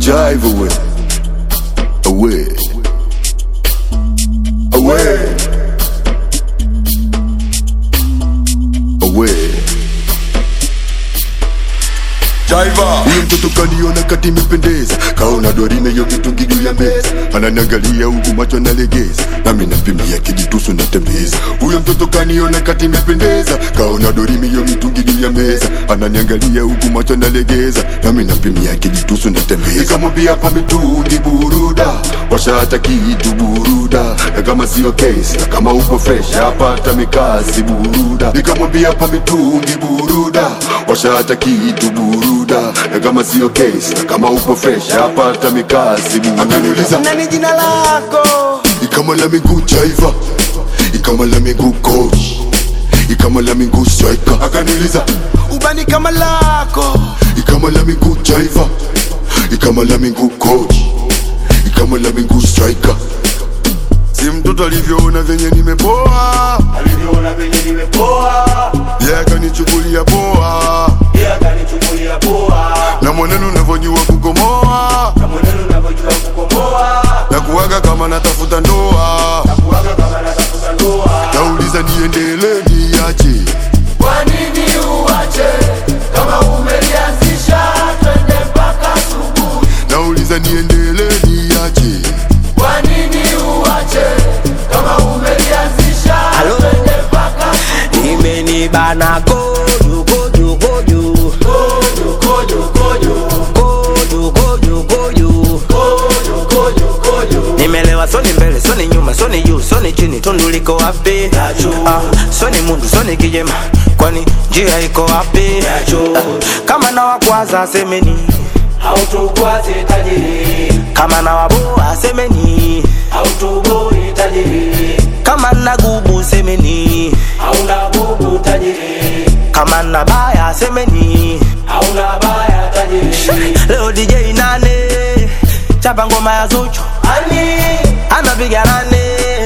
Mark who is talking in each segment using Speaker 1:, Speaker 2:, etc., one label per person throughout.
Speaker 1: jive away, away, away, away. Jaiva Huyo mtoto kaniona kati imependeza Kaona dorime yo mitungi juu ya meza Ananiangalia huku macho nalegeza Nami nampimia kijitusu natembeza Huyo mtoto kaniona kati imependeza Kaona dorime yo mitungi juu ya meza Ananiangalia huku macho nalegeza Nami nampimia kijitusu natembeza Nikamwambia pa mitungi buruda Washa hata kitu buruda Na kama sio case Na kama uko fresh Hapata mikasi buruda Nikamwambia pa mitungi buruda Washa hata kitu buruda Na kama sio case Na kama uko fresh Hapata mikasi buruda Akaniuliza
Speaker 2: nani jina lako
Speaker 1: Ikama la miguu jaiva Ikama la miguu coach Ikama la miguu striker Akaniuliza
Speaker 2: ubani kama lako
Speaker 1: Ikama la miguu jaiva Ikama la miguu coach Ikama la miguu striker Si mtoto alivyoona venye nimepoa
Speaker 2: alivyoona venye nimepoa
Speaker 1: Yeye akanichukulia poa
Speaker 2: yeye akanichukulia poa
Speaker 1: Na mwenendo unavyojua kukomoa
Speaker 2: na mwenendo unavyojua kukomoa
Speaker 1: Na kuwaga kama natafuta ndoa
Speaker 2: kuwaga kama natafuta ndoa
Speaker 1: Nauliza niendelee niache
Speaker 2: kwa nini uache kama umelianzisha twende mpaka asubuhi
Speaker 1: Nauliza niendelee niache
Speaker 2: kwa nini uache kama umelianzisha twende mpaka
Speaker 3: imenibana kojo kojo kojo
Speaker 2: kojo kojo kojo
Speaker 3: kojo kojo kojo
Speaker 2: kojo kojo kojo
Speaker 3: nimelewa soni mbele soni nyuma soni juu soni chini tundu liko wapi ah, soni mundu soni kijema kwani njia iko wapi ah, kama na wakwaza semeni
Speaker 2: hautukwaze tajiri
Speaker 3: kama na waboa semeni
Speaker 2: hautuboi tajiri
Speaker 3: kama na gubu semeni
Speaker 2: hauna bubu tajiri
Speaker 3: kama na baya semeni
Speaker 2: hauna baya tajiri
Speaker 3: leo DJ nane chapa ngoma ya Zuchu
Speaker 2: ani
Speaker 3: anapiga nane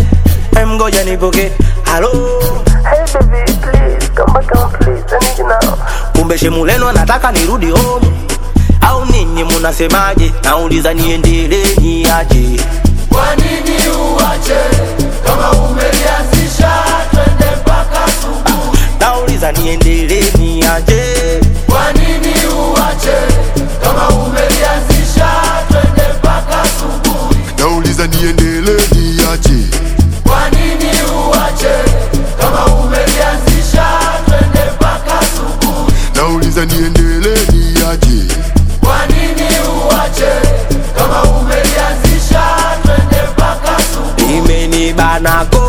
Speaker 3: Em, ngoja nipoke halo
Speaker 4: Hey baby, please come back home, please. I need you now.
Speaker 3: kumbe shemuleno anataka nirudi home au ninyi munasemaje nauliza niendelee niaje
Speaker 2: kwa nini uache kama umelianzisha twende mpaka asubuhi
Speaker 3: nauliza niendelee niaje
Speaker 2: kwa nini uache kama umelianzisha twende mpaka asubuhi
Speaker 1: Nauliza niendelee niache
Speaker 2: kwa nini uache kama umelianzisha twende mpaka asubuhi
Speaker 1: Nauliza niendelee niache
Speaker 2: kwa nini uache kama umelianzisha twende mpaka asubuhi
Speaker 3: imenibana ko